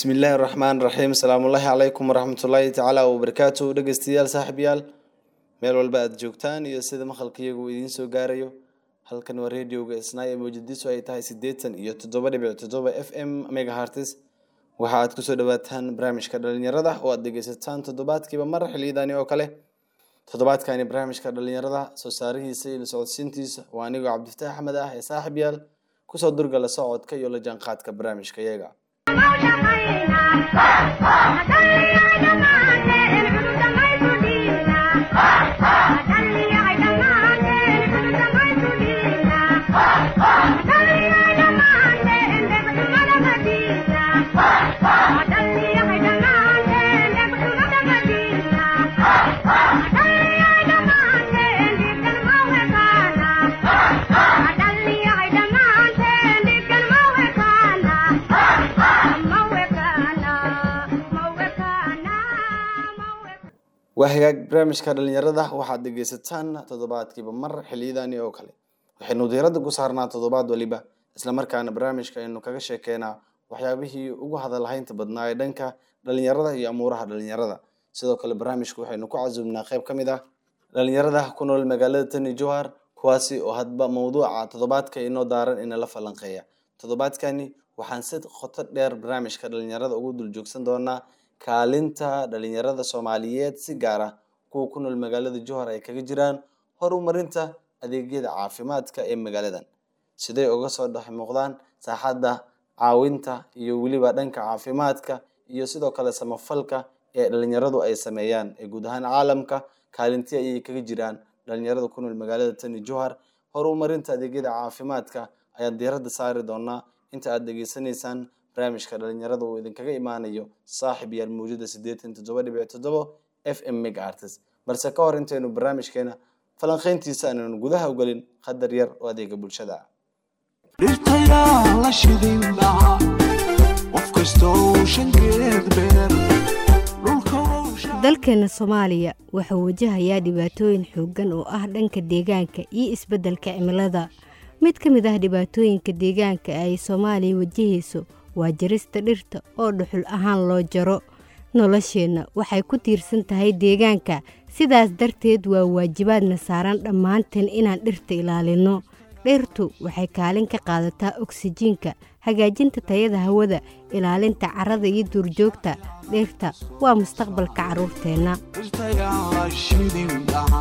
bismillaahi raxmaan raxiim asalaamullaahi calaykum waraxmatullaahi tacaala wabarakaatu dhegeystayaal saaxiibyaal meel walba aada joogtaan iyo sida maqalkayagu uu idiin soo gaarayo halkan waa radioga isnaa ee mawjadiisu ay tahay siddeetan iyo toddoba dhibic toddoba f m megahartis waxa aad kusoo dhawaataan barnaamijka dhalinyarada oo aad dhegeysataan toddobaadkiiba mar xiliyadaani oo kale toddobaadkani barnaamijka dhalinyarada soo saarihiisa iyo la socodsiintiisa waa anigoo cabdifataax axmed ah ee saaxib yaal kusoo durga la socodka iyo la jaanqaadka barnaamijka iyaga waa hagaag barnaamijka dhalinyarada waxaad dhegeysataan toddobaadkiiba mar xiliyadani oo kale waxaynu diirada ku saarnaa toddobaad waliba islamarkaana barnaamijka aynu kaga sheekeynaa waxyaabihii ugu hadalhaynta badnaa ee dhanka dhalinyarada iyo amuuraha dhalinyarada sidoo kale barnaamijka waxaynu ku casuumnaa qeyb ka mid ah dhalinyarada ku nool magaalada tani johar kuwaasi oo hadba mawduuca toddobaadka inoo daaran inala falanqeeya toddobaadkani waxaan si qoto dheer barnaamijka dhalinyarada ugu dul joogsan doonaa kaalinta dhalinyarada soomaaliyeed si gaar ah kuwa ku nool magaalada johar ay kaga jiraan horumarinta adeegyada caafimaadka ee magaaladan siday uga soo dhex muuqdaan saaxadda caawinta iyo weliba dhanka caafimaadka iyo sidoo kale samafalka ee dhalinyaradu ay sameeyaan ee guud ahaan caalamka kaalintii ayay kaga jiraan dhalinyarada ku nool magaalada tani johar horumarinta adeegyada caafimaadka ayaan diiradda saari doonaa inta aada dhegeysanaysaan barnaamijka dhalinyarada uu idinkaga imaanayo saaxib yaal mawjada siddeetan toddoba dhibic toddoba f m meg artist balse ka hor intaynu barnaamijkeena falanqeyntiisa aananu gudaha u gelin qadar yar oo adeega bulshada ah dhirtayaa la shidin dhaca qof kastoo shankeed beer dalkeena soomaaliya wuxuu wajahayaa dhibaatooyin xooggan oo ah dhanka deegaanka iyo isbeddelka cimilada mid ka mid ah dhibaatooyinka deegaanka ay soomaaliya wajahayso waa jarista dhirta oo dhuxul ahaan loo jaro nolosheenna waxay ku tiirsan tahay deegaanka sidaas darteed waa waajibaadna saaran dhammaanteen inaan dhirta ilaalinno dhirtu waxay kaalin ka qaadataa oksijiinka hagaajinta tayada hawada ilaalinta carrada iyo duurjoogta dhirta waa mustaqbalka carruurteenna dhirtayaa la shidin dhaca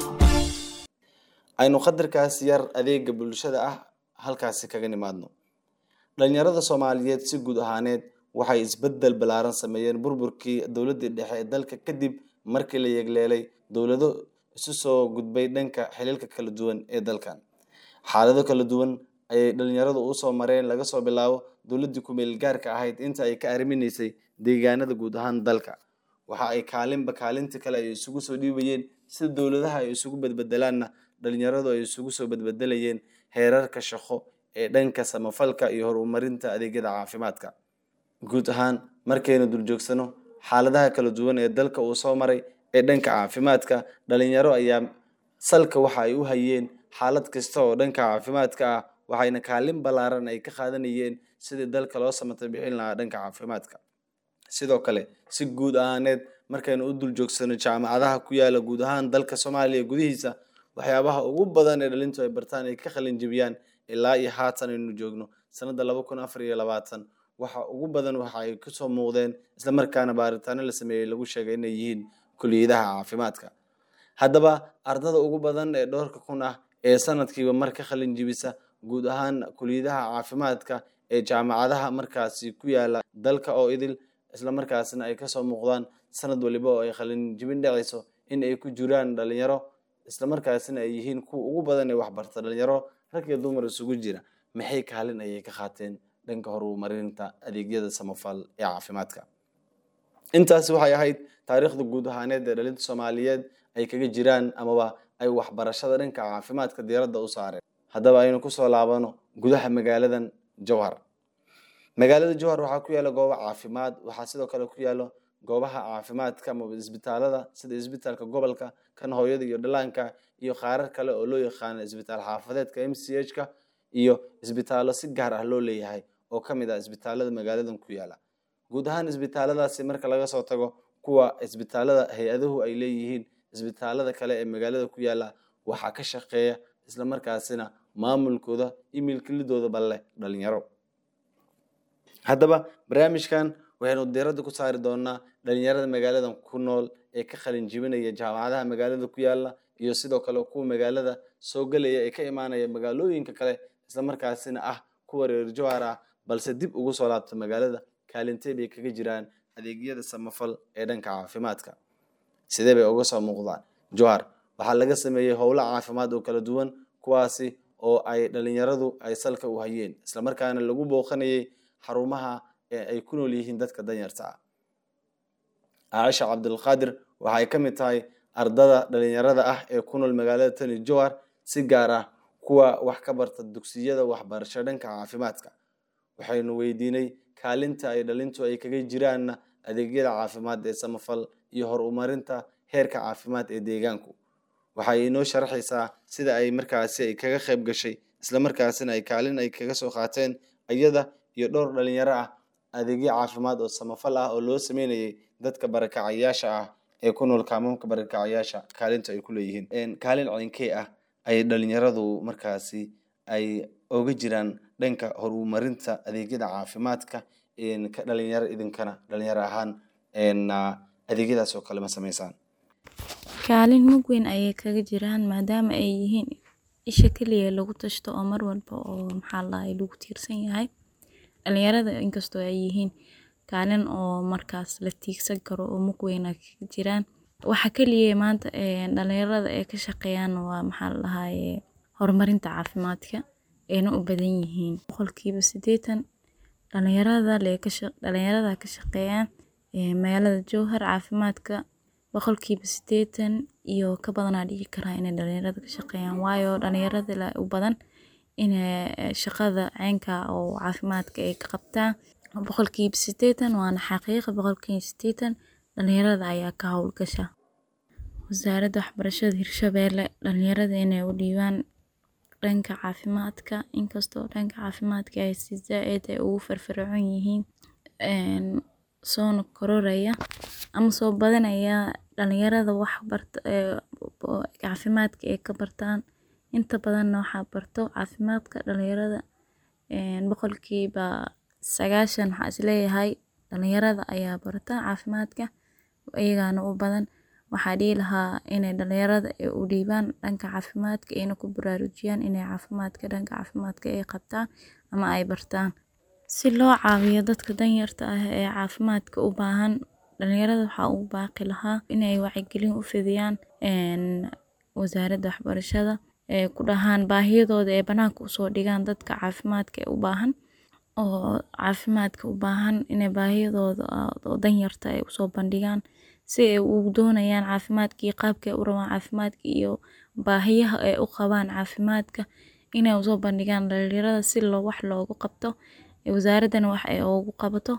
aynu qadarkaas yar adeega bulshada ah halkaasi kaga nimaadno dhalinyarada soomaaliyeed si guud ahaaneed waxay isbedel ballaaran sameeyeen burburkii dowladdii dhexe ee dalka kadib markii la yegleelay dowlado isu soo gudbay dhanka xiliilka kala duwan ee dalkan xaalado kala duwan ayay dhalinyaradu usoo mareen laga soo bilaabo dowladdii ku-meel gaarka ahayd inta ay ka arriminaysay deegaanada guud ahaan dalka waxa ay kaalinba kaalinta kale ay isugu soo dhiibayeen sida dowladaha ay isugu bedbedelaanna dhalinyaradu ay isugu soo bedbedelayeen heerarka shaqo ee dhanka samafalka iyo horumarinta adeegyada caafimaadka guud ahaan markaynu duljoogsano xaaladaha kala duwan ee dalka uu soo maray ee dhanka caafimaadka dhalinyaro ayaa salka waxa ay u hayeen xaalad kasta oo dhanka caafimaadka ah waxayna kaalin ballaaran ay ka qaadanayeen sidii dalka loo samata bixin lahaa dhanka caafimaadka sidoo kale si guud ahaaneed markaynu u duljoogsano jaamacadaha ku yaala guud ahaan dalka soomaaliya gudihiisa waxyaabaha ugu badan ee dhalintu ay bartaan ay ka qalin jebiyaan ilaa iyo haatan aynu joogno sanada laba kun afar iyo labaatan waxa ugu badan waxa ay kusoo muuqdeen islamarkaana baaritaano la sameeyey lagu sheegay inay yihiin kuliyadaha caafimaadka haddaba ardada ugu badan ee dhowrka kun ah ee sanadkiiba mar ka qalin jebisa guud ahaan kuliyadaha caafimaadka ee jaamacadaha markaasi ku yaala dalka oo idil islamarkaasna ay kasoo muuqdaan sanad waliba oo ay qalin jebin dhacayso in ay ku jiraan dhalinyaro islamarkaasina ay yihiin kuwa ugu badan ee waxbarta dhalinyaro rag iyo dumar isugu jira maxay kaalin ayay ka qaateen dhanka horumarinta adeegyada samafal ee caafimaadka intaasi waxay ahayd taariikhda guud ahaaneed ee dhalinta soomaaliyeed ay kaga jiraan amaba ay waxbarashada dhanka caafimaadka diiradda u saareen haddaba aynu kusoo laabano gudaha magaaladan jowhar magaalada jowhar waxaa ku yaala goobo caafimaad waxaa sidoo kale ku yaalo goobaha caafimaadka amaba isbitaalada sida isbitaalka gobolka kan hooyada iyo dhalaanka iyo qaarar kale oo loo yaqaano isbitaal xaafadeedka m c h ka iyo isbitaallo si gaar ah loo leeyahay oo ka mid ah isbitaalada magaaladan ku yaala guud ahaan isbitaaladaasi marka laga soo tago kuwa isbitaalada hay-aduhu ay leeyihiin isbitaalada kale ee magaalada ku yaala waxaa ka shaqeeya isla markaasina maamulkooda iyo milkilidooda balle dhalinyaro haddaba barnaamijkan waxaynu diiradda ku saari doonaa dhalinyarada magaaladan ku nool ee ka qalin jibinaya jaamacadaha magaalada ku yaala iyo sidoo kale kuwa magaalada soo gelaya ee ka imaanaya magaalooyinka kale isla markaasina ah kuwa reer jowhar ah balse dib ugu soo laabta magaalada kaalintee bay kaga jiraan adeegyada samafal ee dhanka caafimaadka sidee bay uga soo muuqdaan jowhar waxaa laga sameeyey howlo caafimaad oo kala duwan kuwaasi oo ay dhalinyaradu ay salka u hayeen islamarkaana lagu booqanayay xarumaha ee ay ku nool yihiin dadka danyarta ah caaisha cabdulqaadir waxay ka mid tahay ardada dhalinyarada ah ee ku nool magaalada tani jowhar si gaar ah kuwa wax ka barta dugsiyada waxbarasho dhanka caafimaadka waxaynu weydiinay kaalinta ay dhalintu ay kaga jiraanna adeegyada caafimaad ee samafal iyo horumarinta heerka caafimaad ee deegaanku waxay inoo sharaxaysaa sida ay markaasi ay kaga qayb gashay isla markaasina ay kaalin ay kaga soo qaateen iyada iyo dhowr dhalinyaro ah adeegyo caafimaad oo samafal ah oo loo sameynayay dadka barakacayaasha ah ee ku nool kaamamka barakacayaasha kaalinta ay ku leeyihiin kaalin cinkee ah ay dhalinyaradu markaasi ay oga jiraan dhanka horumarinta adeegyada caafimaadka ka dhalinyaro idinkana dhalinyaro ahaan adeegyadaas oo kale ma sameysaan kaalin mug weyn ayay kaga jiraan maadaama ay yihiin isha keliya lagu tashto oo mar walba oo maxaa lahay lagu tiirsan yahay dhalinyarada inkastoo ay yihiin kaalin oo markaas la tiigsan karo oo mug weyna kaga jiraan waxa keliya maanta dhalinyarada ay ka shaqeeyaan waa maxaa la dhahaye horumarinta caafimaadka ayna u badan yihiin boqolkiiba sideetan dhalinyarada dhalinyarada ka shaqeeyaan magaalada jowhar caafimaadka boqolkiiba sideetan iyo ka badanaa dhigi karaa inay dhalinyarada ka shaqeeyaan waayo dhalinyarada la u badan inay shaqada ceynka oo caafimaadka ay ka qabtaan boqolkiiba sideetan waana xaqiiqa boqolkiiba sideetan dhalinyarada ayaa ka howlgasha wasaaradda waxbarashada hirshabeelle dhalinyarada inay u dhiibaan dhanka caafimaadka inkastoo dhanka caafimaadka ay si zaa-id ay ugu firfircoon yihiin soona kororaya ama soo badanaya dhalinyarada wax barta caafimaadka ay ka bartaan inta badanna waxaa barto caafimaadka dhalinyarada boqolkiiba sagaashan waxaa isleeyahay dhalinyarada ayaa barta caafimaadka iyagaana u badan waxaa dhihi lahaa inay dhalinyarada u dhiibaan dhanka caafimaadka ayna ku baraarujiyaan inay caafimaadka dhanka caafimaadka ay qabtaan ama ay bartaan si loo caawiyo dadka danyarta ah ee caafimaadka u baahan dhalinyarada waxaa ugu baaqi lahaa inay wacyigelin u fidiyaan wasaaradda waxbarashada ee ku dhahaan baahiyadooda ee banaanka usoo dhigaan dadka caafimaadka u baahan oo caafimaadka u baahan inay baahiyadooda oo danyarta ay usoo bandhigaan si ay ugu doonayaan caafimaadka iyo qaabka ay u rabaan caafimaadka iyo baahiyaha ay u qabaan caafimaadka inay usoo bandhigaan dhalinyarada si loo wax loogu qabto wasaaraddana wax ay ugu qabato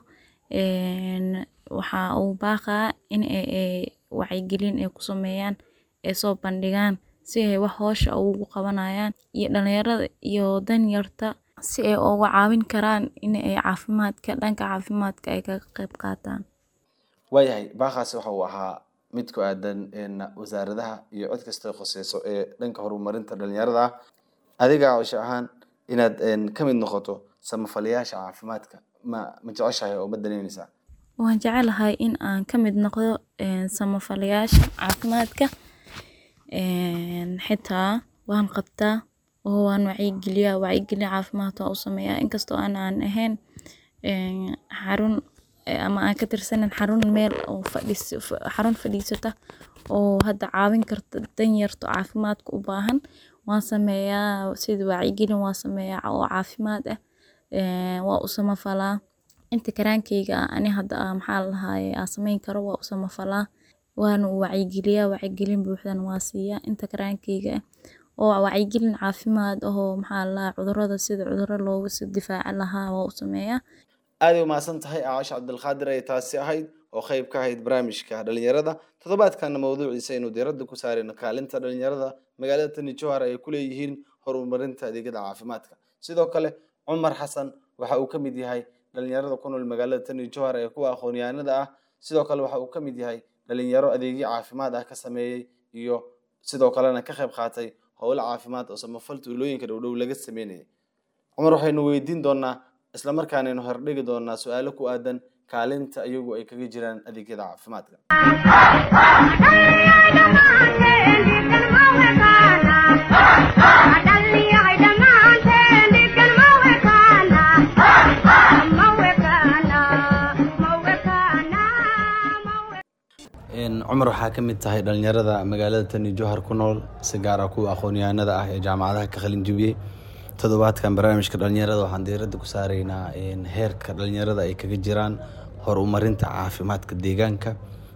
waxaa uu baaqaa in ay wacyigelin ay ku sameeyaan ay soo bandhigaan si ay wax hoosha ugu qabanayaan iyo dhalinyarada iyo danyarta si ay uga caawin karaan in ay caafimaadka dhanka caafimaadka ay kaga qayb qaataan waayahay baaqaasi waxa uu ahaa mid ku aadan wasaaradaha iyo cid kasta khoseyso ee dhanka horumarinta dhalinyarada ah adiga cawsho ahaan inaad ka mid noqoto samafalayaasha caafimaadka ma ma jeceshahay oo ma danaynaysaa waan jecelahay in aan ka mid noqdo samafalayaasha caafimaadka xitaa waan qabtaa oo waan wacyigeliyaa wacyigelin caafimaad waan u sameeyaa inkastoo aan aan ahayn xarun ama aan ka tirsanin xarun meel oo fadhis xarun fadhiisata oo hadda caawin karta danyarto caafimaadka u baahan waan sameeyaa sida wacyigelin waan sameeyaa oo caafimaad ah waa u samafalaa inta karaankeyga ah ani hadda maxaa la dhahaye aan sameyn karo waa u samafalaa waana u wacyigeliyaa wacyigelin buuxdan waa siiyaa inta karaankeyga ah oo wacyigelin caafimaad ahoo maxaa la dhahaa cudurada sida cuduro looga sii difaaci lahaa waa u sameeyaa aaday umahadsan tahay caasha cabdilqaadir ay taasi ahayd oo qayb ka ahayd barnaamijka dhalinyarada toddobaadkana mawduuciisa aynu diiradda ku saarayno kaalinta dhalinyarada magaalada tani jowhar ay ku leeyihiin horumarinta adeegyada caafimaadka sidoo kale cumar xasan waxa uu ka mid yahay dhalinyarada ku nool magaalada tani jowhar ee kuwa aqoon-yahanada ah sidoo kale waxa uu ka mid yahay dhalinyaro adeegyo caafimaad ah ka sameeyey iyo sidoo kalena ka qayb qaatay howlo caafimaad oo samafal tuulooyinka dhowdhow laga sameynayay cumar waxaynu weydiin doonaa islamarkaanaynu hordhigi doonaa su-aalo ku aadan kaalinta iyagu ay kaga jiraan adeegyada caafimaadka cumar waxaa ka mid tahay dhalinyarada magaalada tani jowhar ku nool si gaar ah kuwa aqoon-yahanada ah ee jaamacadaha ka qalin jebiyey toddobaadkan barnaamijka dhalinyarada waxaan diiradda ku saaraynaa heerka dhalinyarada ay kaga jiraan horumarinta caafimaadka deegaanka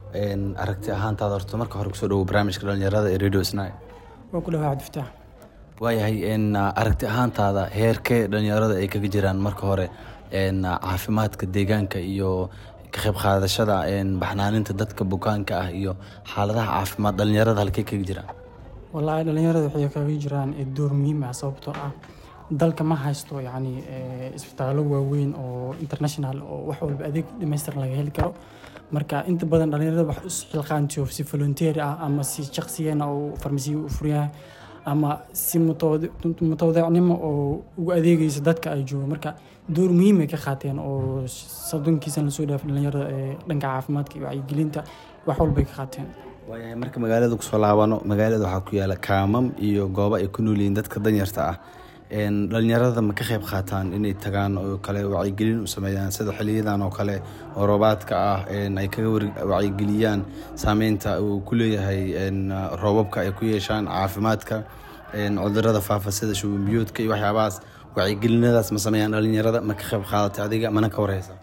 aragti ahaantaada horta marka hore kusoo dhawo barnaamijka dhalinyarada ee radio sni waa ku dhawaad iftaax waayahay aragti ahaantaada heerkee dhalinyarada ay kaga jiraan marka hore caafimaadka deegaanka iyo ka qayb qaadashada baxnaaninta dadka bukaanka ah iyo xaaladaha caafimaad dhalinyarada halkey kaga jiraan wallaahi dhalinyarada waxay kaga jiraan door muhiim ah sababtoo ah dalka ma haysto yacni isbitaallo waaweyn oo international oo wax walba adeeg dhamaystiran laga heli karo marka inta badan dhalinyarada wax is xilqaantiyo si volunteer ah ama si shaqsiyeena oo farmasiya u furyaha ama si mutawadeecnimo oo ugu adeegaysa dadka ay joogo marka door muhiim ay ka qaateen oo soddonkiisan lasoo dhaafay dhalinyarada ee dhanka caafimaadka iyo wacyigelinta wax walbay ka qaateen waayahay marka magaalada kusoo laabano magaalada waxaa ku yaala kaamam iyo goobo ay ku nool yihiin dadka danyarta ah dhalinyarada ma ka qayb qaataan inay tagaan oo kale wacyigelin u sameeyaan sida xiliyadan oo kale oo roobaadka ah ay kaga wacyigeliyaan saameynta uu ku leeyahay roobabka ay ku yeeshaan caafimaadka cudurada faafa sida shubanbiyoodka iyo waxyaabahaas wacyigelinadaas ma sameeyaan dhalinyarada ma ka qayb qaadatay adiga mana ka wareysa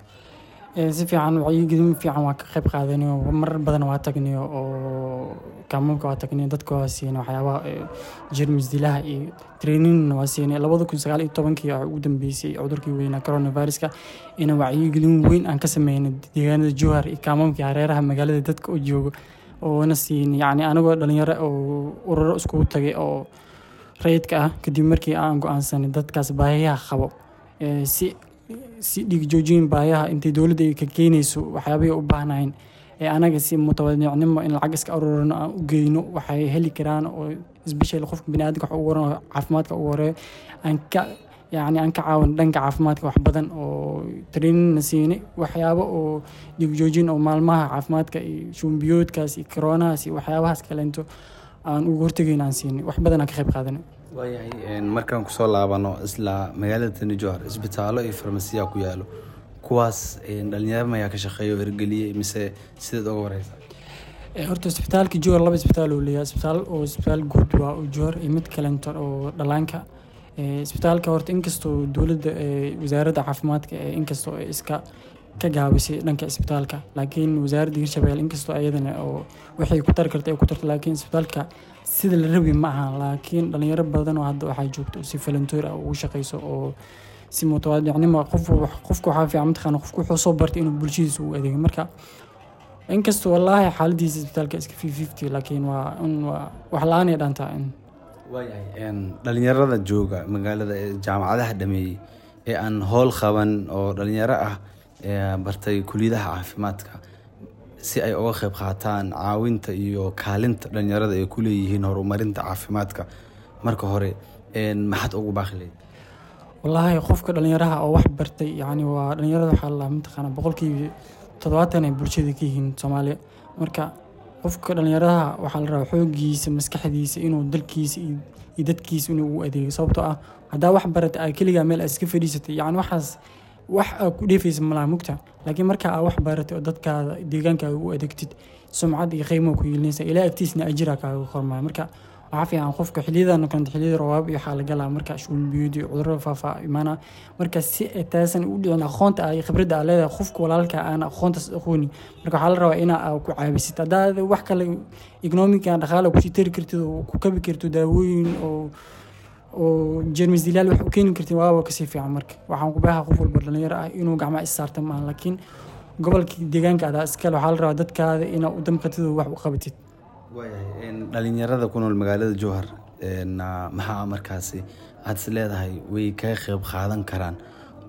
si fiican wacyigelin fiican waa ka qayb qaadanayo marar badan waa tagnayo oo kaamamka waa tagnayo dadka waa siinay waxyaabaha jermis dilaha iyo traininna waa siinay labada kun sagaal iyo tobankii ugu dambeysay cudurkii weynaa coronaviruska ina wacyigelin weyn aan ka sameynay deegaanada jowhar iyo kaamamkii hareeraha magaalada dadka oo joogo oona siinay yacni anagoo dhalinyaro oo ururo iskugu tagay oo rayidka ah kadib markii aan go-aansanay dadkaas baahiyaha qabo si si dhiig joojin baayaha intay dowladda ay ka keenayso waxyaabay u baahnayn ee anaga si mutawanicnimo in lacag iska aruurino aan u geyno waxay heli karaan oo isbeshel qofka biniaadamka wax ugu waran caafimaadka ugu horeeyo aan ka yacni aan ka caawin dhanka caafimaadka wax badan oo trainingna siinay waxyaabo oo dhiig joojin oo maalmaha caafimaadka iyo shumbiyoodkaas iyo koronahaas iyo waxyaabahaas kaleento aan ugu hortegayn aan siinay wax badan aan ka qayb qaadanay waayahay markaan kusoo laabano isla magaalada tani jowhar isbitaallo iyo farmasiya ku yaalo kuwaas dhalinyaro mayaa ka shaqeeya oo ergeliyey mise sideed oga wareysa horta isbitaalka jowhar laba isbitaal uu leeyahay isbitaal oo isbitaal guud waa oo jowhar iyo mid kalento oo dhalaanka isbitaalka horta inkastoo dowladda wasaaradda caafimaadka inkastoo iska ka gaabisay dhanka isbitaalka laakiin wasaaradda hirshabelle inkastoo ayadana oo waxay ku tari karta ay ku tarta laakiin isbitaalka sida la rabi ma aha laakiin dhalinyaro badan oo hadda waxaa joogto si volunteer ah ugu shaqeyso oo si mutawaadicnimo qof qofka waxaa fiican mataqaana qofku wuxuu soo bartay inuu bulshadiisa u adeego marka inkastoo wallaahi xaaladiisa isbitaalka iska fifty fifty laakiin waa in waa wax la-aan ay dhantaa in waayahay dhalinyarada jooga magaalada ee jaamacadaha dhameeyey ee aan howl qaban oo dhalinyaro ah bartay kuliyadaha caafimaadka si ay uga qayb qaataan caawinta iyo kaalinta dhalinyarada ay ku leeyihiin horumarinta caafimaadka marka hore maxaad ugu baaqi leyd wallaahi qofka dhalinyaraha oo wax bartay yacni waa dhalinyarada waxaa la mataqaana boqolkiiba toddobaatan ay bulshada ka yihiin soomaaliya marka qofka dhalinyaraha waxaa la rabaa xoogiisa maskaxdiisa inuu dalkiisa iyo dadkiisa inuu ugu adeego sababtoo ah haddaa wax barata aa keligaa meel aad iska fadhiisatay yacni waxaas wax aa ku dheefaysa malaha mugta laakiin marka aa wax baratay oo dadkaada deegaankaaga u adeegtid sumcad iyo qiimo ku yeelinaysa ilaa agtiisna ajira kaaga kormaya marka waxaa fiican qofka xiliyadan kanta xiliyada rawaab iyo waxaa la galaa marka shuulbiyud iyo cudurada faafa imaana marka si taasan u dhicin aqoonta ah iyo khibradda aa leedahay qofka walaalka aan aqoontaas aqooni marka waxaa la rabaa inaa ku caabisid haddaad wax kale economica dhaqaale kusii tari kartid oo ku kabi karto daawooyin oo oo jermis dilaal wax u keeni kartid waaba kasii fiican marka waxaan ku baaha qof walba dhalinyaro ah inuu gacmaha is saarta maaha laakiin gobolka deegaanka adaa iskale waxaa la rabaa dadkaada inaa u damqatid oo wax u qabatid waayahay dhalinyarada ku nool magaalada jowhar maxaa markaasi aad is leedahay way kaga qeyb qaadan karaan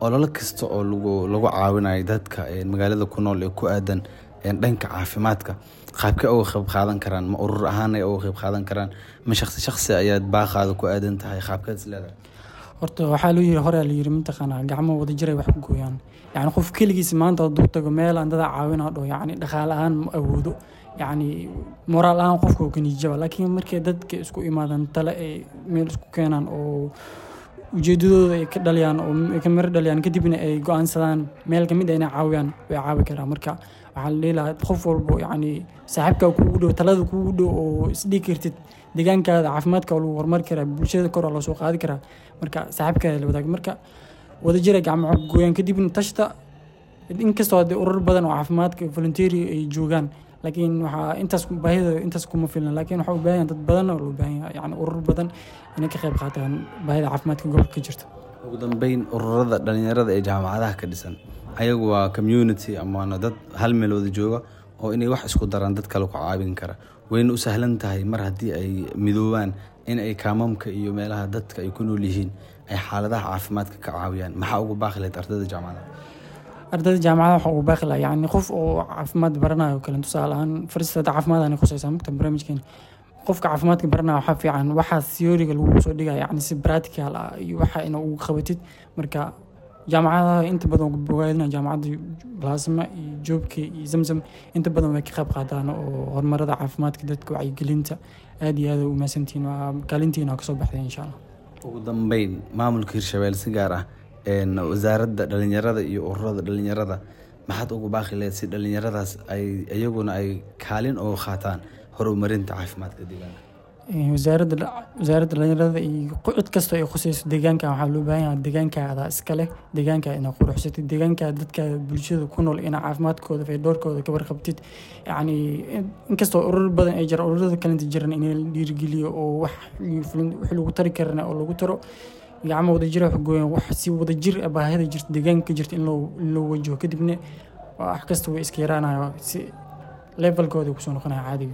ololo kasta oo lagu lagu caawinayo dadka een, magaalada ku nool ee ku aadan een, dhanka caafimaadka qaabkee uga qayb qaadan karaan ma urur ahaan ay uga qayb qaadan karaan ma shaqsi shaqsi ayaad baaqaada ku aadan tahay qaabkeed is leedahay horta waxaa loo yiri horaa la yiri mataqaanaa gacmo wada jiray wax ku gooyaan yacni qof keligiis maanta hadduu tago meel aan dada caawinaa dho yacni dhaqaale ahaan ma awoodo yacni moraal ahaan qofka uu kaniijaba laakiin markay dadka isku imaadaan tale ay meel isku keenaan oo ujeedadooda ay ka dhaliyaan oo ay ka miro dhaliyaan kadibna ay go-aansadaan meel kamid ah inay caawiyaan way caawi karaan marka waxaa la dhihi lahaa qof walbo yacni saaxiibkaa kuugu dhow talada kuugu dhow oo isdhigi kartid deegaankaada caafimaadka waa lagu horumari karaa bulshada kor waa loo soo qaadi karaa marka saaxiibkaada la wadaag marka wadajira gacmo gooyaan kadibna tashta inkastoo haddee urur badan oo caafimaadka volunteeri ay joogaan laakiin waxaa intaas baahida intaas kuma filna laakiin waxaa u baahan yahay dad badan oo loo baahan yahay yacni urur badan inay ka qayb qaataan baahida caafimaadka gobolka ka jirta ugu dambeyn ururada dhalinyarada ee jaamacadaha ka dhisan ayagu waa community amaana dad hal meel wada jooga oo inay wax isku daraan dad kale ku caawin kara wayna u sahlan tahay mar haddii ay midoobaan in ay kaamamka iyo meelaha dadka ay ku nool yihiin ay xaaladaha caafimaadka ka caawiyaan maxaa ugu baaqi lahayd ardayda jaamacadaha ardayda jaamacada waxa uu baaqi lahaa yacni qof oo caafimaad baranayo kale tusaale ahaan faristada caafimaad aanay khusaysaa mugta barnaamijkeena qofka caafimaadka baranaya waxaa fiican waxaa theoryga lagu soo dhigaya yacni si practical ah iyo waxa ina ugu qabatid marka jaamacadaha inta badan bogaadina jaamacadda plasma iyo joobka iyo zamzam inta badan way ka qayb qaataan oo horumarada caafimaadka dadka wacyigelinta aad iyo aad u mahadsantihiin waa kaalintiina kasoo baxday insha allah ugu dambeyn maamulka hirshabelle si gaar ah een, wasaaradda dhalinyarada iyo ururada dhalinyarada maxaad ugu baaqi lahayd si dhalinyaradaas ay iyaguna ay kaalin uga qaataan horumarinta caafimaadka deegaanka Ee, wasaaradda wasaaradda dhalinyarada iyo qo- cid kastoo ay khusayso deegaanka waxaa loo baahan yahay deegaankaada iska leh deegaanka inaad quruxsatid deegaanka dadka bulshada ku nool inaa caafimaadkooda faydoorkooda ka warqabtid yacni in- inkastoo urur badan ay jiraan ururada kalenta jiran in la dhiirigeliyo oo wax fulin- wix lagu tari karana oo lagu taro gacmo wadajira wax gooyan wax si wadajir ah baahida jirta deegaanka ka jirta in loo in loo wajaho kadibna wax kasta way iska yaraanaya si levelkooda kusoo noqonaya caadiga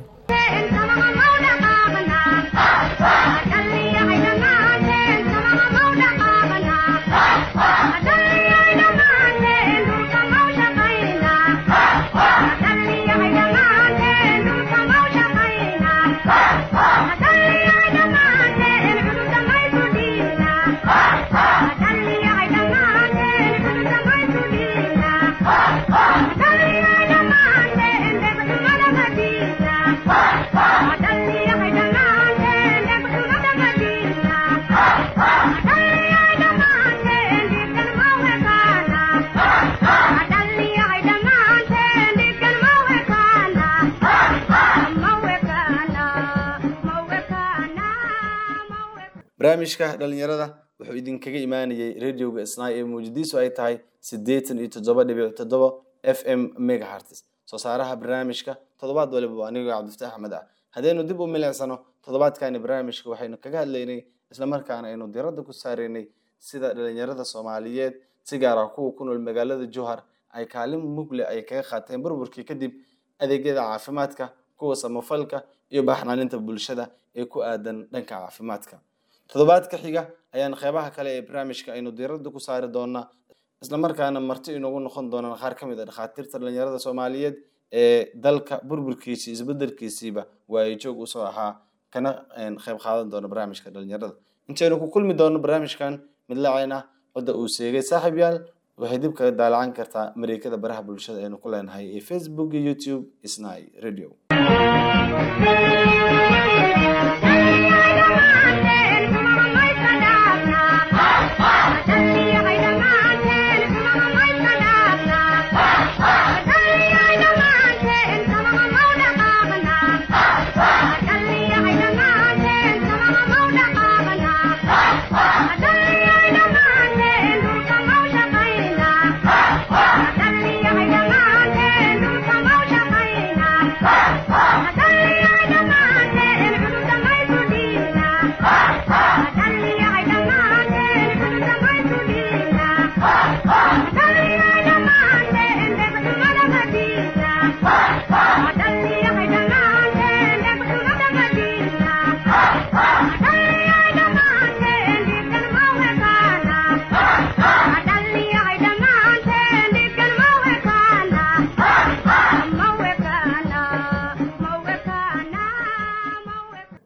barnaamijka dhalinyarada wuxuu idinkaga imaanayay radioga isnaa ee muujadiisu ay tahay siddeetan iyo toddoba dhibic toddoba f m megahertz soo saaraha barnaamijka toddobaad waliba waa anigoo cabdifataax axmed ah haddaynu dib u milicsano toddobaadkani barnaamijka waxaynu kaga hadlaynay islamarkaana aynu diradda ku saareynay sida dhalinyarada soomaaliyeed si gaar ah kuwa ku nool magaalada jowhar ay kaalin mugle ay kaga qaateen burburkii kadib adeegyada caafimaadka kuwa samafalka iyo baxnaaninta bulshada ee ku aadan dhanka caafimaadka toddobaadka xiga ayaan qeybaha kale ee barnaamijka aynu diiradda ku saari doonaa islamarkaana marti inoogu noqon doonaan qaar ka mid a dhakhaatiirta dhalinyarada soomaaliyeed ee dalka burburkiisii isbedelkiisiiba waayo joog usoo ahaa kana qeyb qaadan doona barnaamijka dhalinyarada intaynu ku kulmi doono barnaamijkan mid lacayn ah cidda uu seegay saaxiib yaal waxay dib kaga daalacan kartaa mareekada baraha bulshada aynu ku leenahay ee facebook iyo youtube isnai radio